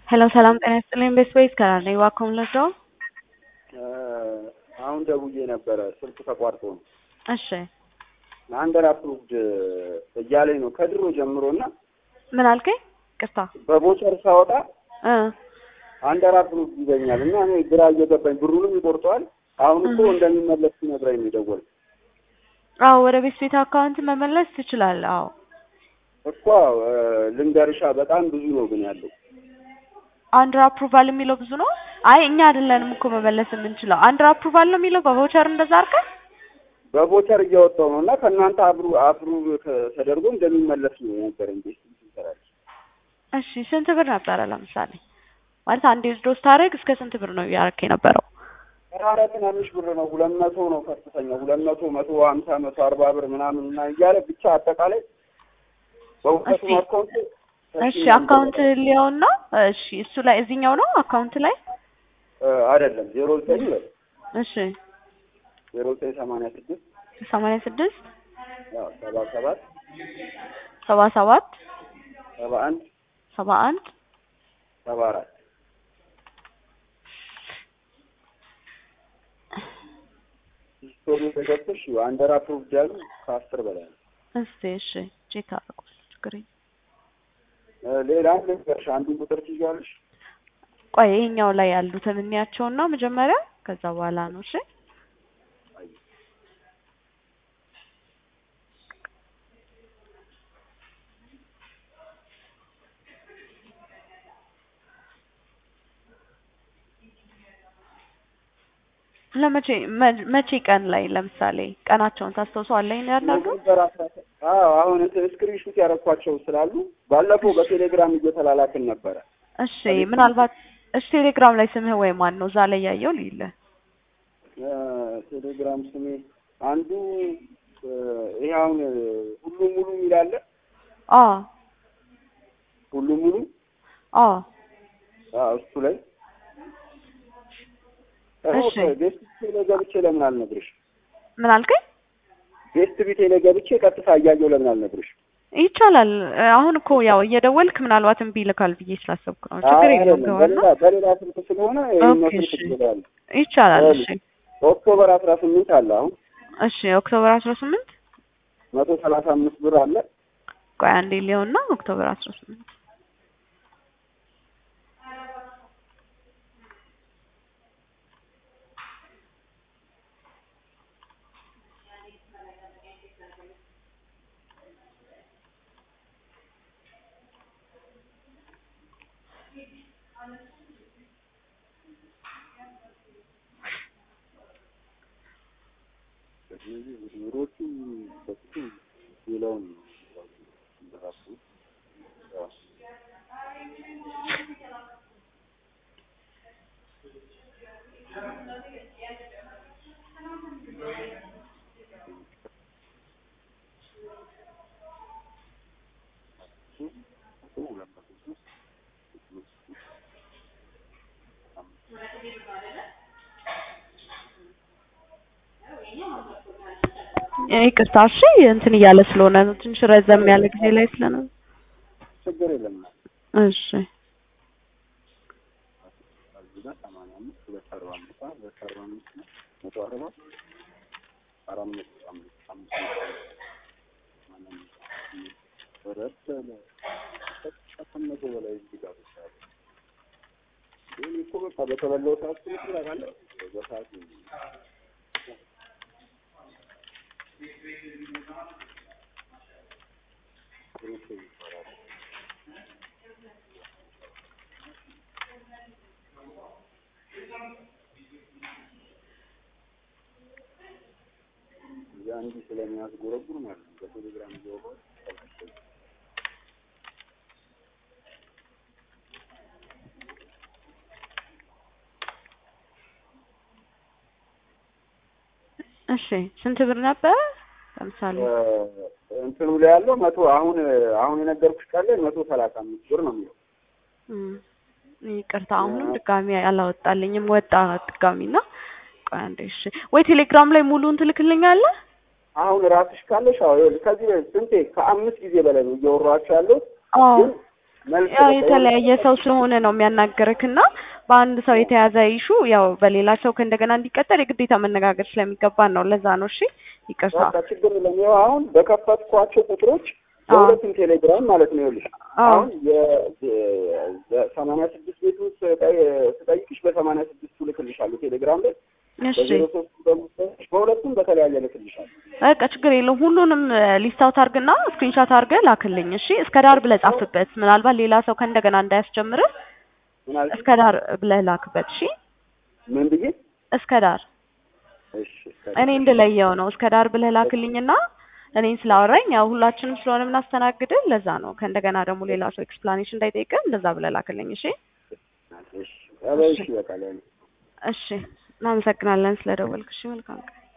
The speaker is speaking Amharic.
ሄሎ ሰላም ጤና ይስጥልኝ። ቤስ ቤስ ከራር ነኝ። ዋኮም ለሰው አሁን ደውዬ ነበረ ስልክ ተቋርጦ ነው። እሺ አንደር አፕሩቭድ እያለኝ ነው ከድሮ ጀምሮ እና ምን አልከኝ? ቅርታ በቦቸር ሳወጣ እ አንደር አፕሩቭድ ይለኛል እና እኔ ግራ እየገባኝ ብሩንም ይቆርጠዋል። አሁን እኮ እንደሚመለስ ሲነግረኝ ነው የደወልኩት አዎ ወደ ቤት ቤት አካውንት መመለስ ትችላለህ። አዎ እኮ እ ልንገርሻ በጣም ብዙ ነው ግን ያለው አንደር አፕሩቫል የሚለው ብዙ ነው። አይ እኛ አይደለንም እኮ መመለስ የምንችለው አንደር አፕሩቫል ነው የሚለው በቮቸር እንደዛ አድርገህ በቦቸር እያወጣው ነው እና ከእናንተ አብሩ አፕሩቭ ከ- ተደርጎ እንደሚመለስ ነው የነገረኝ። ቤት ይሰራል እሺ ስንት ብር ነበረ ለምሳሌ ማለት አንዴ ወስዶ ስታደርግ እስከ ስንት ብር ነው እያደረክ የነበረው? ኧረ ትናንሽ ብር ነው ሁለት መቶ ነው ከፍተኛ ሁለት መቶ መቶ ሀምሳ መቶ አርባ ብር ምናምን እና እያለ ብቻ አጠቃላይ በሁለቱም እሺ። አካውንት እሺ አካውንት ሊሆን ነው። እሺ እሱ ላይ እዚህኛው ነው አካውንት ላይ እ አይደለም ዜሮ ዘጠኝ በል እሺ ዜሮ ዘጠኝ ሰማንያ ስድስት ሰማንያ ስድስት ያው ሰባ ሰባት ሰባ ሰባት ሰባ አንድ ሰባ አንድ ሰባ አራት ስቶሪ ተገብተሽ አንደር አፕሩቭድ ያሉ ከአስር በላይ ነው። እስቲ እሺ ቼክ አድርጓል። ችግር የለም። እ ሌላ ልንገርሽ አንዱን ቁጥር ትይዣለሽ ቆይ ይሄኛው ላይ ያሉትን እንያቸውና መጀመሪያ ከዛ በኋላ ነው እሺ ለመቼ መ- መቼ ቀን ላይ ለምሳሌ ቀናቸውን ታስታውሰዋለህ? ይሄን ያናገሩ ኖቬምበር አስራ ሰ- አዎ አሁን እንትን ስክሪንሹት ያደረኳቸው ስላሉ ባለፈው በቴሌግራም እየተላላክን ነበረ። እሺ ምናልባት እሺ ቴሌግራም ላይ ስምህ ወይ ማን ነው እዛ ላይ ያየው ልይልህ እ ቴሌግራም ስሜ አንዱ እ ይሄ አሁን እ ሁሉም ሙሉ የሚላለ አ ሁሉም ሙሉ አ አዎ እሱ ላይ እሺ። ቤስት ቢቴ ላይ ገብቼ ለምን አልነግርሽ? ምን አልከኝ? ቤስት ቢቴ ላይ ገብቼ ቀጥታ እያየሁ ለምን አልነግርሽ? ይቻላል። አሁን እኮ ያው እየደወልክ ምናልባት እምቢ ይልካል ብዬ ስላሰብኩ ነው። ችግር አይ የለውም አይደለም፣ ገባና በሌላ በሌላ ስልክ ስለሆነ ይሄኛው ኦኬ፣ ስልክ እሺ። ትችላለህ። ይቻላል። እሺ ኦክቶበር አስራ ስምንት አለ አሁን እሺ ኦክቶበር አስራ ስምንት መቶ ሰላሳ አምስት ብር አለ ቆይ አንዴ ሊሆንና ኦክቶበር አስራ ስምንት ኑሮቹ በፊቱ ሌላውን ራሱ ይቅርታ እሺ እንትን እያለ ስለሆነ ነው ትንሽ ረዘም ያለ ጊዜ ላይ ስለሆነ ችግር የለም። እሺ እዚህ ጋር ሰማንያ አምስት ሁለት አርባ አምስት ነው፣ ሁለት አርባ አምስት ነው፣ መቶ አርባ አራት መቶ አምስት አምስት መቶ ወረድ ያለ ከመቶ በላይ እዚህ ጋር ብቻ አለ። ይሄ እኮ በቃ በተበላው ሰዓት ስልክ ታውቃለህ፣ በሰዓት ያ እንዲህ ስለሚያስጎረጉር ማለት ነው። በቴሌግራም እያወራሁ እሺ ስንት ብር ነበረ ለምሳሌ እንትኑ ላይ ያለው መቶ አሁን አሁን የነገርኩሽ ቃል ላይ መቶ ሰላሳ አምስት ብር ነው የሚለው። እም፣ ይቅርታ አሁንም ድጋሚ አላወጣልኝም ወጣ ድጋሚና ቆይ አንዴ እሺ ወይ ቴሌግራም ላይ ሙሉውን ትልክልኛለህ አሁን ራስሽ ካለሽ አዎ ይኸውልሽ ከዚህ በፊት ስንቴ ከአምስት ጊዜ በላይ ነው እያወራኋቸው ያለሁት አዎ ግን መልስ ያው በቃ የተለያየ ሰው ስለሆነ ነው የሚያናገርክ እና በአንድ ሰው የተያዘ ኢሹ ያው በሌላ ሰው ከእንደገና እንዲቀጠል የግዴታ መነጋገር ስለሚገባን ነው። ለዛ ነው። እሺ ይቅርታ። በቃ ችግር የለም። ይኸው አሁን በከፈትኳቸው ቁጥሮች አዎ። በሁለቱም ቴሌግራም ማለት ነው። ይኸውልሽ አዎ። አሁን የሰማንያ ስድስት ቤቱን ስጠይ- ስጠይቅሽ በሰማንያ ስድስቱ ልክልሻለሁ ቴሌግራም ላይ እሺ በዜሮ ሶስት በምትጠይቅሽ በሁለቱም በተለያየ ልክልሻለሁ። በቃ ችግር የለውም። ሁሉንም ሊስት አውት አድርግና ስክሪንሾት አድርገህ ላክልኝ። እሺ እስከ ዳር ብለህ ጻፍበት። ምናልባት ሌላ ሰው ከእንደገና እንዳያስጀምርህ ምን አልሽኝ? እስከ ዳር ብለህ ላክበት። እሺ ምን ብዬ? እስከ ዳር እሺ እስከ- እኔ እንድለየው ነው። እስከ ዳር ብለህ ላክልኝና እኔን ስላወራኝ ያው ሁላችንም ስለሆነ የምናስተናግድህ ለዛ ነው። ከእንደገና ደግሞ ሌላ ሰው ኤክስፕላኔሽን እንዳይጠይቅህ እንደዛ ብለህ ላክልኝ። እሺ እሺ ኧረ እሺ በቃ ለእኔ እሺ እናመሰግናለን ስለደወልክ። እሺ መልካም ቀን።